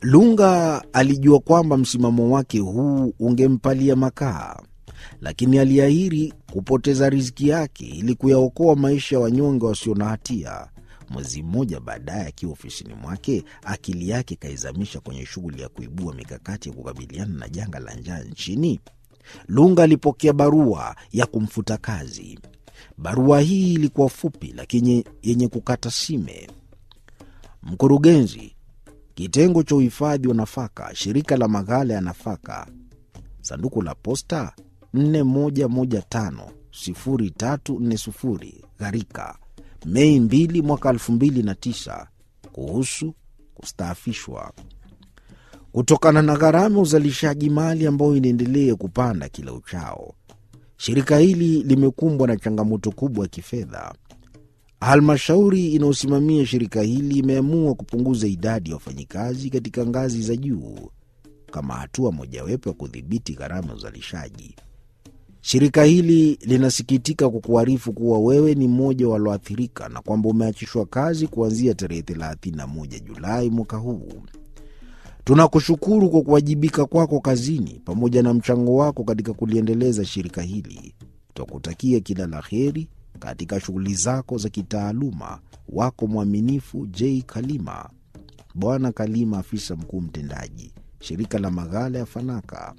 Lunga alijua kwamba msimamo wake huu ungempalia makaa, lakini aliahiri kupoteza riziki yake ili kuyaokoa maisha ya wanyonge wasio na hatia. Mwezi mmoja baadaye, akiwa ofisini mwake, akili yake ikaizamisha kwenye shughuli ya kuibua mikakati ya kukabiliana na janga la njaa nchini. Lunga alipokea barua ya kumfuta kazi. Barua hii ilikuwa fupi lakini yenye kukata sime. Mkurugenzi, kitengo cha uhifadhi wa nafaka, shirika la maghala ya nafaka, sanduku la posta 41150340 Gharika, Mei 2 mwaka 2009, kuhusu kustaafishwa kutokana na gharama ya uzalishaji mali ambayo inaendelea kupanda kila uchao. Shirika hili limekumbwa na changamoto kubwa ya kifedha. Halmashauri inayosimamia shirika hili imeamua kupunguza idadi ya wafanyikazi katika ngazi za juu kama hatua mojawapo ya kudhibiti gharama ya uzalishaji. Shirika hili linasikitika kukuarifu kuwa wewe ni mmoja walioathirika na kwamba umeachishwa kazi kuanzia tarehe 31 Julai mwaka huu. Tunakushukuru kwa kuwajibika kwako kazini pamoja na mchango wako katika kuliendeleza shirika hili. Twakutakia kila la heri katika shughuli zako za kitaaluma. Wako mwaminifu J Kalima. Bwana Kalima, afisa mkuu mtendaji, shirika la maghala ya Fanaka.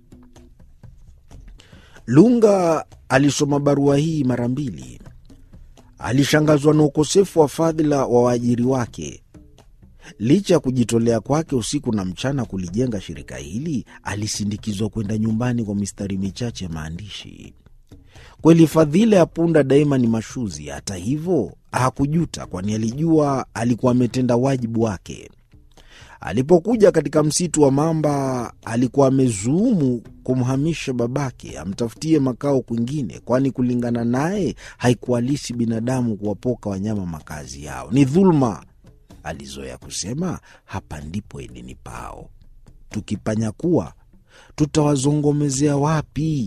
Lunga alisoma barua hii mara mbili. Alishangazwa na ukosefu wa fadhila wa waajiri wake. Licha ya kujitolea kwake usiku na mchana kulijenga shirika hili, alisindikizwa kwenda nyumbani kwa mistari michache ya maandishi. Kweli fadhila ya punda daima ni mashuzi. Hata hivyo hakujuta, kwani alijua alikuwa ametenda wajibu wake. Alipokuja katika msitu wa mamba, alikuwa amezuumu kumhamisha babake amtafutie makao kwingine, kwani kulingana naye haikuhalisi binadamu kuwapoka wanyama makazi yao, ni dhuluma. Alizoea kusema hapa ndipo edeni pao, tukipanyakua tutawazongomezea wapi?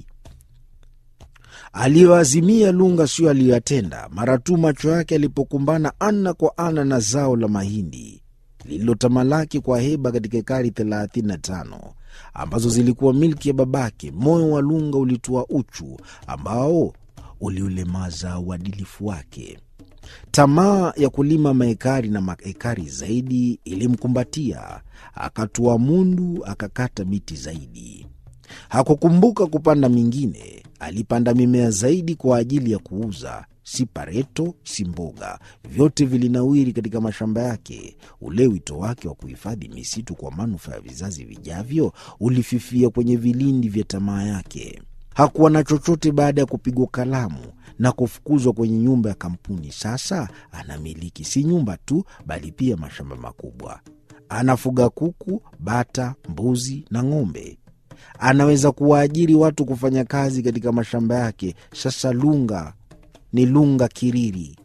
Aliyoazimia Lunga sio aliyoyatenda. Mara tu macho yake alipokumbana ana kwa ana na zao la mahindi lililotamalaki kwa heba katika ekari 35 ambazo zilikuwa milki ya babake, moyo wa Lunga ulitua uchu ambao uliulemaza uadilifu wake. Tamaa ya kulima maekari na maekari zaidi ilimkumbatia, akatua mundu, akakata miti zaidi. Hakukumbuka kupanda mingine. Alipanda mimea zaidi kwa ajili ya kuuza, si pareto, si mboga, vyote vilinawiri katika mashamba yake. Ule wito wake wa kuhifadhi misitu kwa manufaa ya vizazi vijavyo ulififia kwenye vilindi vya tamaa yake. Hakuwa na chochote baada ya kupigwa kalamu na kufukuzwa kwenye nyumba ya kampuni. Sasa anamiliki si nyumba tu, bali pia mashamba makubwa. Anafuga kuku, bata, mbuzi na ng'ombe. Anaweza kuwaajiri watu kufanya kazi katika mashamba yake. Sasa Lunga ni Lunga Kiriri.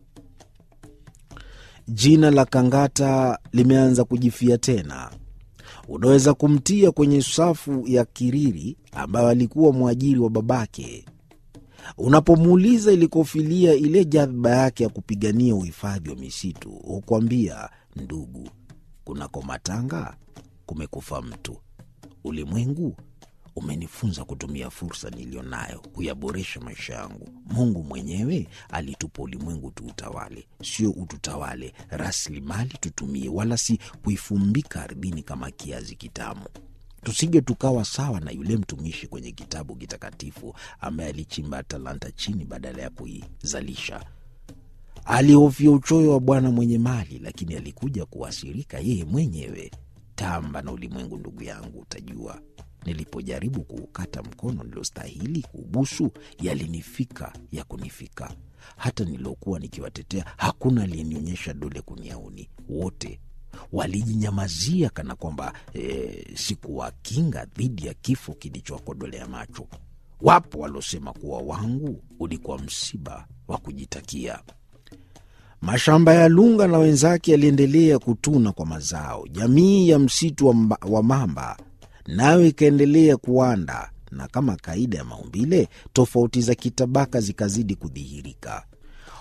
Jina la Kangata limeanza kujifia tena. Unaweza kumtia kwenye safu ya Kiriri ambayo alikuwa mwajiri wa babake. Unapomuuliza ilikofilia ile jadhba yake ya kupigania uhifadhi wa misitu, hukwambia ndugu, kunako matanga kumekufa mtu. Ulimwengu umenifunza kutumia fursa niliyo nayo kuyaboresha maisha yangu. Mungu mwenyewe alitupa ulimwengu tuutawale, sio ututawale. Rasilimali tutumie, wala si kuifumbika ardhini kama kiazi kitamu. Tusije tukawa sawa na yule mtumishi kwenye kitabu kitakatifu ambaye alichimba talanta chini badala ya kuizalisha. Alihofia uchoyo wa bwana mwenye mali, lakini alikuja kuasirika yeye mwenyewe. Tamba na ulimwengu, ndugu yangu, utajua Nilipojaribu kuukata mkono niliostahili kuubusu, yalinifika ya kunifika. Hata niliokuwa nikiwatetea, hakuna aliyenionyesha dole kuniauni. Wote walijinyamazia kana kwamba e, sikuwakinga dhidi ya kifo kilichowakodolea macho. Wapo waliosema kuwa wangu ulikuwa msiba wa kujitakia. Mashamba ya Lunga na wenzake yaliendelea kutuna kwa mazao. Jamii ya msitu wa, mba, wa mamba nayo ikaendelea kuanda, na kama kaida ya maumbile, tofauti za kitabaka zikazidi kudhihirika.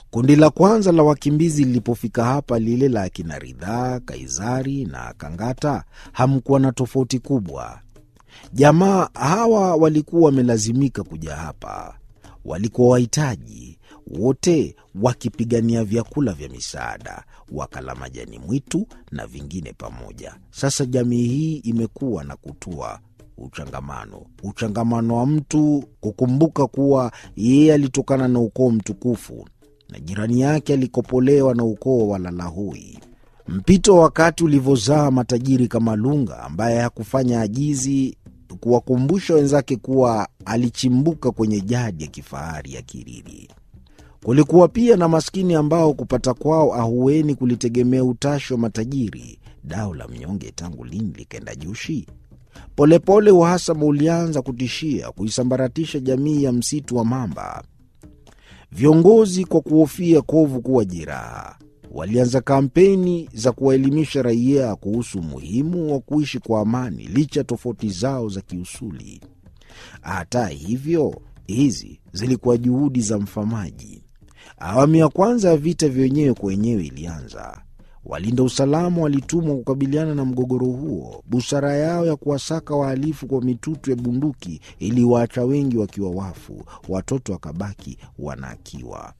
Kundi la kwanza la wakimbizi lilipofika hapa, lile la akina Ridhaa, Kaizari na Kangata, hamkuwa na tofauti kubwa. Jamaa hawa walikuwa wamelazimika kuja hapa, walikuwa wahitaji wote, wakipigania vyakula vya misaada, wakala majani mwitu na vingine pamoja. Sasa jamii hii imekuwa na kutua uchangamano, uchangamano wa mtu kukumbuka kuwa yeye alitokana na ukoo mtukufu na jirani yake alikopolewa na ukoo wa Lalahui. Mpito wa wakati ulivyozaa matajiri kama Lunga ambaye hakufanya ajizi kuwakumbusha wenzake kuwa alichimbuka kwenye jadi ya kifahari ya Kiriri. Kulikuwa pia na maskini ambao kupata kwao ahueni kulitegemea utashi wa matajiri. Dao la mnyonge tangu lini likaenda jushi? Polepole uhasama ulianza kutishia kuisambaratisha jamii ya msitu wa Mamba. Viongozi kwa kuhofia kovu kuwa jeraha, walianza kampeni za kuwaelimisha raia kuhusu umuhimu wa kuishi kwa amani licha tofauti zao za kiusuli. Hata hivyo, hizi zilikuwa juhudi za mfamaji. Awamu ya kwanza ya vita vya wenyewe kwa wenyewe ilianza. Walinda usalama walitumwa kukabiliana na mgogoro huo. Busara yao ya kuwasaka wahalifu kwa mitutu ya bunduki iliwaacha wengi wakiwa wafu, watoto wakabaki wanaakiwa.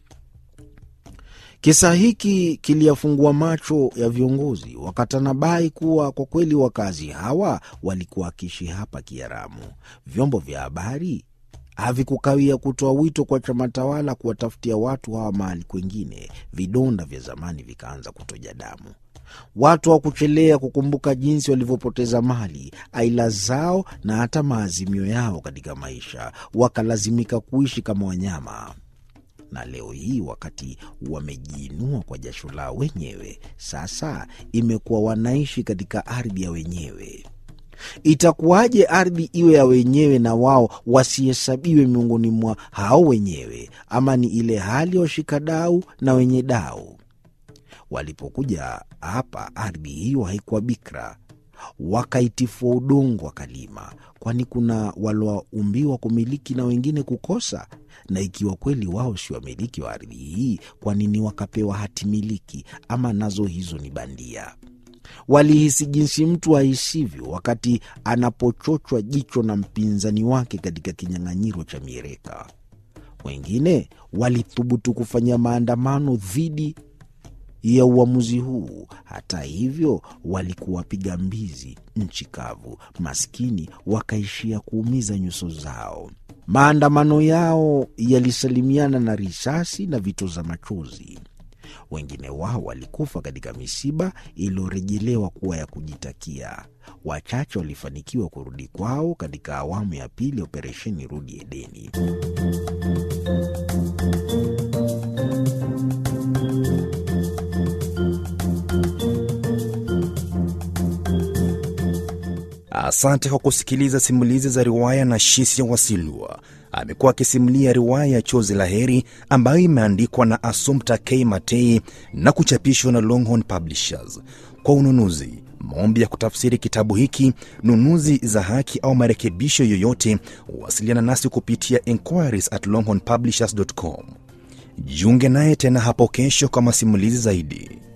Kisa hiki kiliyafungua macho ya viongozi, wakatanabai kuwa kwa kweli wakazi hawa walikuwa wakiishi hapa kiharamu. Vyombo vya habari havikukawia kutoa wito kwa chama tawala kuwatafutia watu hawa mahali kwengine. Vidonda vya zamani vikaanza kutoja damu. Watu hawakuchelea kukumbuka jinsi walivyopoteza mali, aila zao na hata maazimio yao katika maisha, wakalazimika kuishi kama wanyama. Na leo hii wakati wamejiinua kwa jasho lao wenyewe, sasa imekuwa wanaishi katika ardhi ya wenyewe. Itakuwaje ardhi iwe ya wenyewe na wao wasihesabiwe miongoni mwa hao wenyewe? Ama ni ile hali ya washikadau na wenye dau? Walipokuja hapa, ardhi hiyo haikuwa bikra, wakaitifua udongo wakalima. Kwani kuna walioumbiwa kumiliki na wengine kukosa? Na ikiwa kweli wao si wamiliki wa ardhi hii, kwa nini wakapewa hati miliki? Ama nazo hizo ni bandia? Walihisi jinsi mtu ahisivyo wakati anapochochwa jicho na mpinzani wake katika kinyang'anyiro cha mieleka. Wengine walithubutu kufanya maandamano dhidi ya uamuzi huu. Hata hivyo, walikuwa wapiga mbizi nchi kavu, maskini wakaishia kuumiza nyuso zao. Maandamano yao yalisalimiana na risasi na vitoza machozi. Wengine wao walikufa katika misiba iliyorejelewa kuwa ya kujitakia. Wachache walifanikiwa kurudi kwao katika awamu ya pili ya operesheni Rudi Edeni. Asante kwa kusikiliza simulizi za riwaya na Shisia Wasilwa. Amekuwa akisimulia riwaya ya Chozi la Heri ambayo imeandikwa na Assumpta K Matei na kuchapishwa na Longhorn Publishers. Kwa ununuzi, maombi ya kutafsiri kitabu hiki, nunuzi za haki au marekebisho yoyote, wasiliana nasi kupitia inquiries at longhornpublishers.com. Jiunge naye tena hapo kesho kwa masimulizi zaidi.